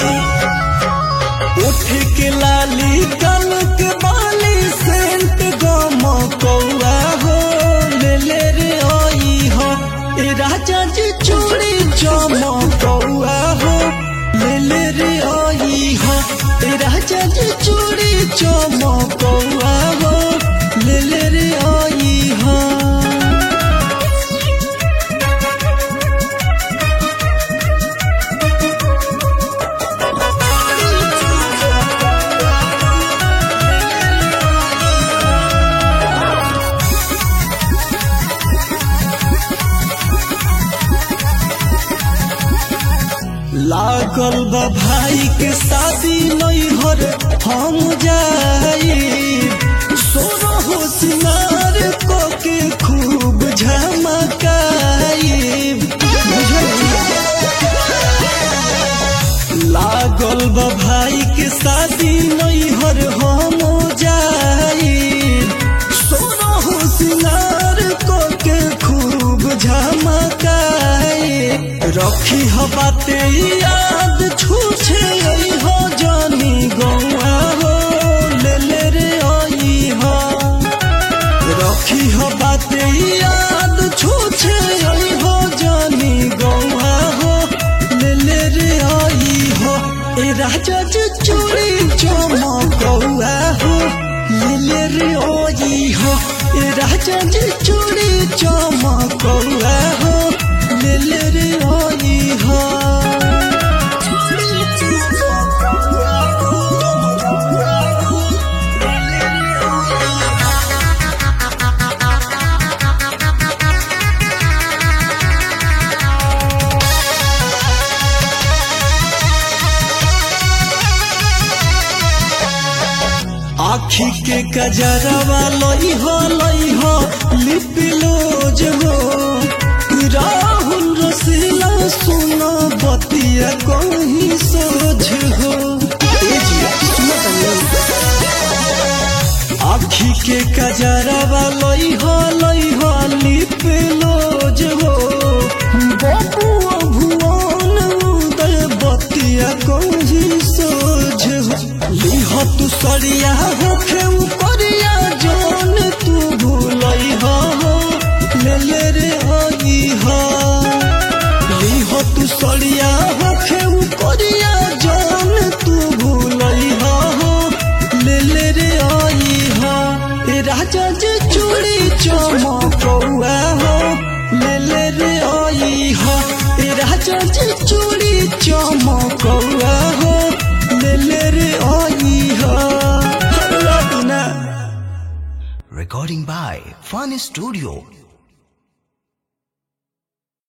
उठ के लाली कल के बाली सेंट गम कौआ हो ले ले रे आई हो ए राजा जी चूड़ी चम कौआ हो ले ले रे आई हो ए राजा जी चूड़ी चम कौआ हो ले ले रे आई हो लागल बा भाई के शादी नैहर हम जाई सोना हो सिंगार को के खूब झमकाई लागल बा भाई के शादी नैहर हम जाई सोना हो सिंगार को के खूब झमकाई रखी ह बाते याद छूछे आई हो जानी गौआ हो ले ले रे आई हो रखी ह बाते याद छूछे आई हो जानी गौआ हो ले ले रे आई हो ए राजा जी चूड़ी चमकौआ हो ले ले रे आई हो ए राजा जी चूड़ी चमकौआ हो ले ले रे आई हो आखी के कजरवा लई हो लई हो लिपिलो जो राहुल रसीला सुना बतिया कहीं सोझ हो ए जी, सुनो तनी। आखी के कजरवा लई हो लई हो लिपिलो जो बबुआ भुवन उदय बतिया कहीं सोझ हो लिह तू सरिया होखे उपरिया जोन तू भूलई हो ले ले रे आई हो लिह तू सरिया होखे उपरिया जोन तू भूलई हो ले ले रे आई हो ए राजा जी चूड़ी चमकौआ हो ले ले रे आई हो ए राजा जी चूड़ी चमकौआ हो ले ले रे आई हो लौटना Recording by Fun Studio